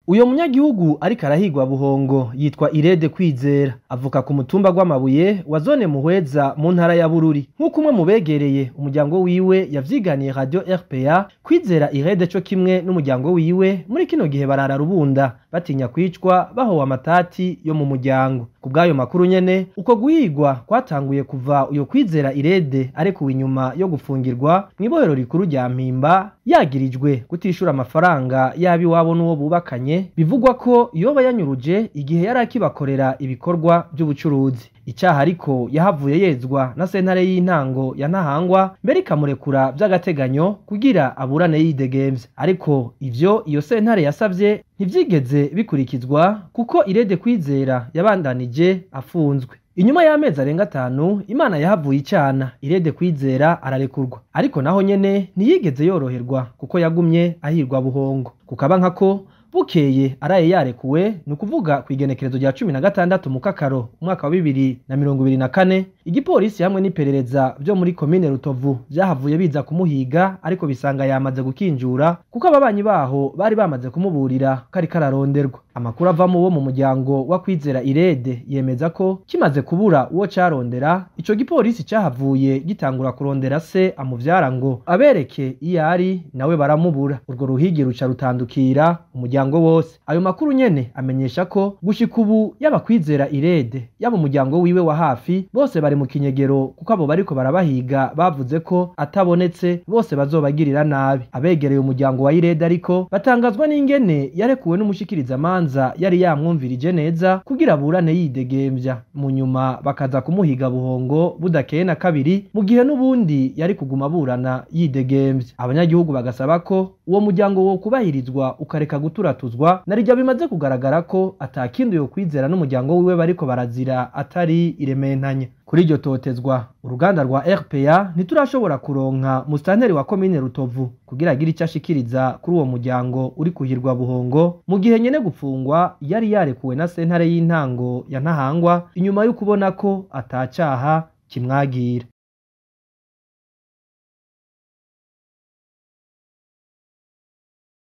uyo munyagihugu ariko arahigwa buhongo yitwa irede kwizera avuka ku mutumba gw'amabuye wa zone muhweza mu ntara ya bururi nk'uko umwe mu begereye umuryango wiwe yavyiganiye radio rpa kwizera irede co kimwe n'umuryango wiwe muri kino gihe barara rubunda batinya kwicwa bahowe amatati yo mu muryango ku bw'ayo makuru nyene uko guhigwa kwatanguye kuva uyo kwizera irede arekuwe inyuma yo gufungirwa mw'ibohero rikuru rya mpimba yagirijwe kutishura amafaranga yaba iwabo n'uwo bubakanye bivugwa ko yoba yanyuruje igihe yari akibakorera ibikorwa by'ubucuruzi icyaha ariko yahavuye yezwa na sentare y'intango ya ntahangwa mbere ikamurekura by'agateganyo kugira aburane yidegemvye ariko ivyo iyo sentare yasavye ntivyigeze bikurikizwa kuko irede kwizera yabandanije afunzwe inyuma y'amezi arenga atanu imana yahavuye icana irede kwizera ararekurwa ariko naho nyene ntiyigeze yoroherwa kuko yagumye ahirwa buhongo kukaba nkako bukeye araye yarekuwe ni ukuvuga ku igenekerezo rya cumi na gatandatu mu kakaro umwaka wa bibiri na mirongo ibiri na kane igipolisi hamwe n'iperereza vyo muri komine rutovu vyahavuye biza kumuhiga ariko bisanga yamaze gukinjura kuko ababanyi baho bari bamaze kumuburira ko ariko araronderwa amakuru avamo wo mu muryango wa kwizera irede yemeza ko kimaze kubura uwo carondera ico gipolisi cahavuye gitangura kurondera se amuvyara ngo abereke iyo ari nawe baramubura urwo ruhigi ruca rutandukira umuryango wose ayo makuru nyene amenyesha ko gushika ubu yaba kwizera irede yaba umuryango wiwe wa hafi bose bari mu kinyegero kuko abo bariko barabahiga bavuze ko atabonetse bose bazobagirira nabi abegereye umuryango wa irede ariko batangazwa n'ingene yarekuwe n'umushikirizamanza yari yamwumvirije neza kugira aburane yidegemvya mu nyuma bakaza kumuhiga buhongo budakeye na kabiri mu gihe n'ubundi yari kuguma aburana yidegemvya abanyagihugu bagasaba ko uwo muryango wo kubahirizwa ukareka guturatuzwa narijya bimaze kugaragara ko atakindi yo kwizera n'umuryango wiwe bariko barazira atari irementanya kuri iryo totezwa uruganda rwa rpa ntiturashobora kuronka musitanteri wa komine rutovu kugira agire icyo ashikiriza kuri uwo muryango uri kuhirwa buhongo mu gihe nyene gupfungwa yari yarekuwe na sentare y'intango ya ntahangwa inyuma yo kubona ko atacaha kimwagira